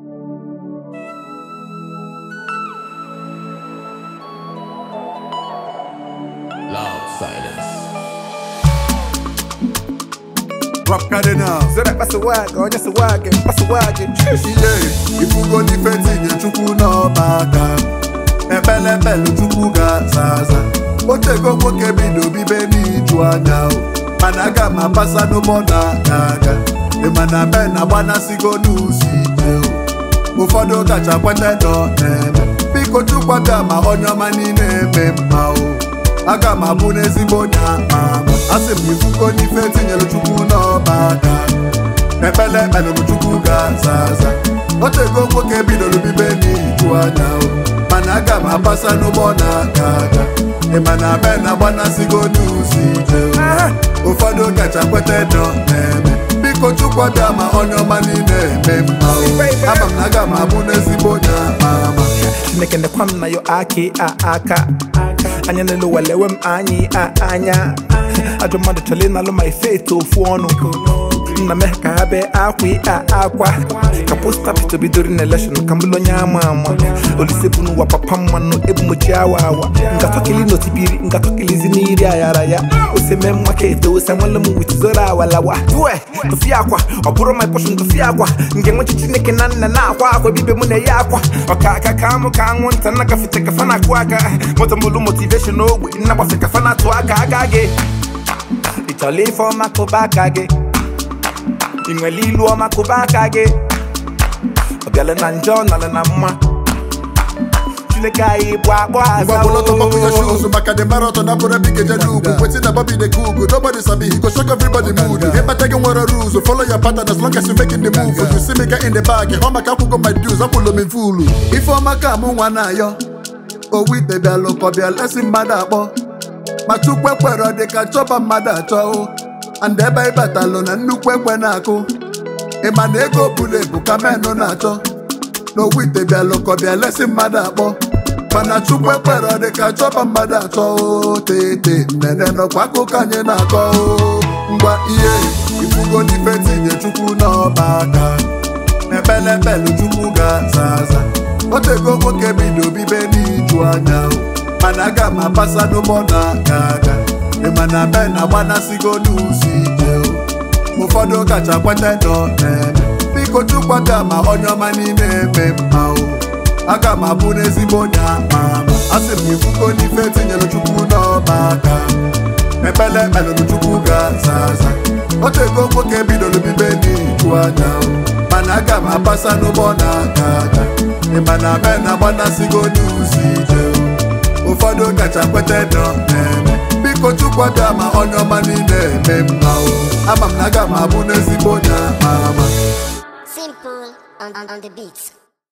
Loud silence. Rock Cardinal Zora pasawag, onye sawag, pasawag. ihe ifugo n'ife tinye chukwu n'ọba aka ekpelepelu chukwu ga-aza aza otego nwoke bido bibe n'iju anya o mana aga m apasa n'ụgbọ na-aga aga ịmana ben agbanasigo n'ụzọ ije o ụfọdụ kacha kweta nọ na-eme biko chukwu bịa ma onye ọma niile eme mma o aga m abụ n'ezigbo onye ama ama asị m ifugo n'ife tinyere chukwu n'ọba aka ekpele ekpelụrụ chukwu ga-aza aza otego nwoke bidoro bibe n'iju anya o mana aga m apasa n'ụgbọ na-aga aga ịma na be na agbanasigo n'ụzọ ije o. ụfọdụ kacha kweta nọ na-eme biko chukwu bịa ma onye ọma niile eme mma o ama m na aga m abụ n'ezigbo onye ama ama Chineke nekwa m na yo aki a aka anya n'elu walewe m anyị a anya ajọ mmadụ chọrọ ịnalụ ma ife eto ofu ọnụ nna me ka ha bee akwa a akwa ka posta pito bidoro na elekshon ka mbụlụ onye ama ama olise bụ n'ụwa papa mmanụ ebumochi awa awa ngatọkili n'otibiri ngatọkilizi n'iri ayara ya oseme nwa ka ete ose nwale m wit zoro awalawa tue tụfie akwa ọ bụrụ my portion tụfie akwa nke nwechi chineke na nna na-akwa akwa bibe mụ na-eyi akwa ọka aka ka amụ ka anwụ nta nna gafete kafa na-akụ aka moto mbụlụ motiveshon ogbe nna gbafe kafa na-atụ aka aka gị ị chọrọ ife ọma kụba aka gị ị nwere ilu ọma kụba aka gị ọ bịala na njọ nọrọ na mma chineke anyị bụ akpọ aza Ngwabulọtọ bọbụ your shoes maka the marathon abụrụ ebe ikeje n'ugwu wetin na Bobby dey cook nobody sabi he go shock everybody mood ịkpata gị nwere rules follow your pattern as long as you making the move you see me get in the bag hụ maka akwụkwọ my dues akwụlụ m fulu ifeọma ka mụ nwa na-ayọ owu ite bịalụ ka ọ bịa lesi mmadụ akpọ ma chukwu ekwere dị ka chọba mmadụ achọ o and ebe ịbatalụ na nnukwu ekwe na-akụ ịma na ego buru ebu ka menụ na-achọ n'owu ite bịalụ ka ọ bịa lesi mmadụ akpọ mana chukwu ekwere dị ka chọba mmadụ achọ o tete nnene nọkwa akụkọ anyị na-akọ o ngwa ihe ifugo n'ife tinye chukwu n'ọba aka ekpele ekpelu chukwu ga-aza aza otego nwoke bido bibe n'iju anya o mana aga m apasa n'ụgbọ na-aga aga ịmana be na agbanasigo n'ụzọ ije o ụfọdụ kacha kweta nọ na-eme biko chukwu bịa ma onye ọma niile eme mma o aga m abụ n'ezigbo onye ama ama asị m ifugo n'ife tinyere chukwu n'ọba aka ekpele ekpelụrụ chukwu ga-aza aza otego nwoke bidoro bibe n'iju anya o mana aga m apasa n'ụgbọ na-aga aga ịma na be na agbanasigo n'ụzọ ije o ụfọdụ kacha kweta nọ na-eme biko chukwu bịa ma onye ọma niile eme mma o ama m na aga m abụ n'ezigbo onye ama ama Simple on, on, on the beats.